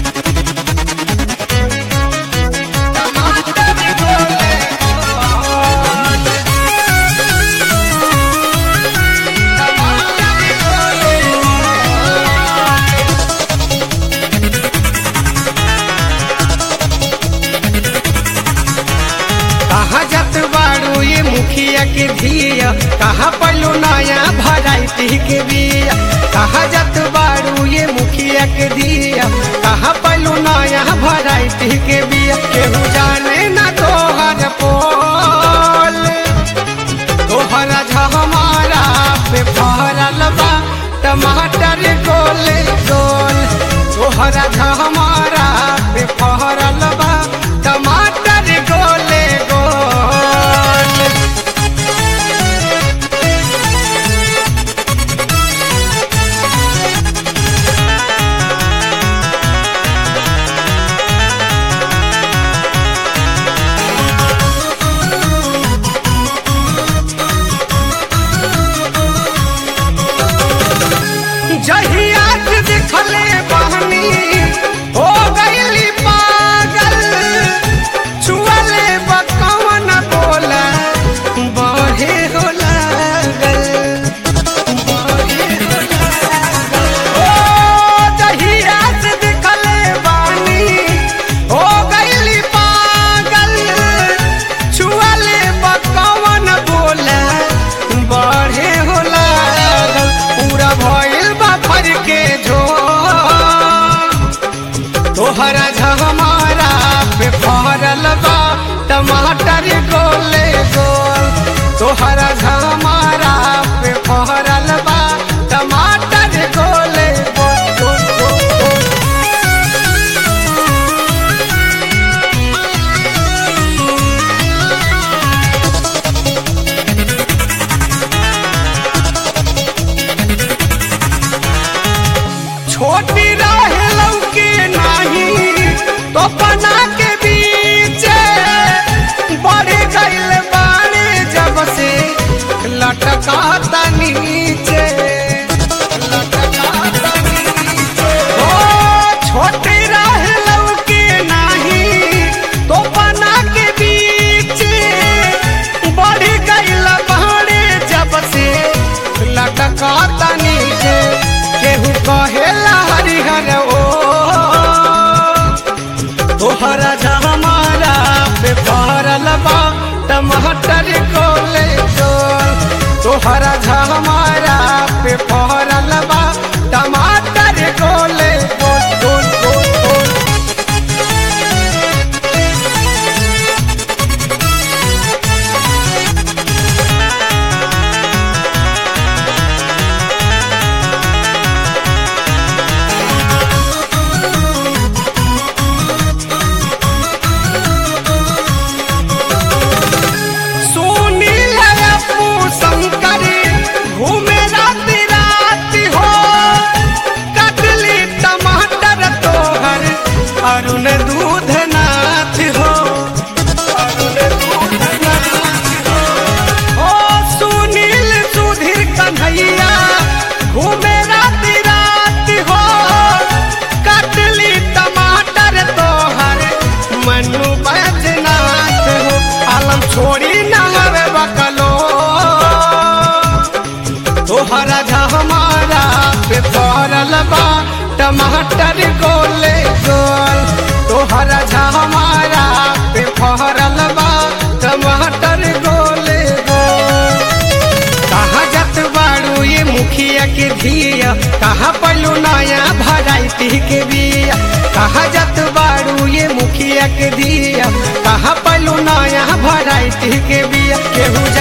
कहा जत बाड़ू ये मुखिया के धिया कहा पलू नया भराइटी के बिया कहा जत बाड़ू ये मुखिया के धिया कहा पलू नया भराइटी के बिया केहू जाने ना तोहर पोल तोहरा हमारा पे फहरल बा टमाटर गोले गोल तोहरा हमारा पे फहरल बा टमाटर गोले गोल जहिया से देखले बहनी हो गईली पागल छुअले बकवन बोला बहे हो लागल बहे हो लागल। ओ जहिया से देखले बानी हो गईली पागल छुअले बकवन बोला बढ़े हो लागल पूरा भइल बा फर के झो तोहरा झमारा पे फहरल बा टमाटर गोले गोल तोहरा झमारा पे फहरल बा टमाटर गोले गोल गोल गोल गोल। छोटी रहे लौके नाही तो पना के बीच बढ़ गइल बाणे जब से लटका ता नीचे लटका ता नीचे। ओ छोटी रहे लौके नाही तो पना के बीच बढ़ गइल बाणे जब से लटका ता नीचे केहू कहेला हरिहर ओ तोहरा हमारा पे फहरल बा टमाटर गोले गोल तोहरा हमारा पे फहरल बा टमाटर गोले गोल गोल गोल गोल सोनी लयपू शंकर घूमे रात रात हो कटली टमाटर तोहर अरुण दूध नाथ हो अरुण दूध नाथ हो। ओ सुनील सुधीर कन्हैया घूमे रात रात हो कटली टमाटर तोहर मनु बैजनाथ हो आलम छोड़ी नहर बकलो तोहरा हमारा पे पड़ल बा टमाटर गोले गोल तोहरा हमारा पे पड़ल बा टमाटर गोले गोल कहा जत बाड़ू ये मुखिया के धिया कहा पलू नया भराइटी के बिया कहा जत बाड़ू ये मुखिया के धिया कहा पलू नया भराइटी के बिया केहू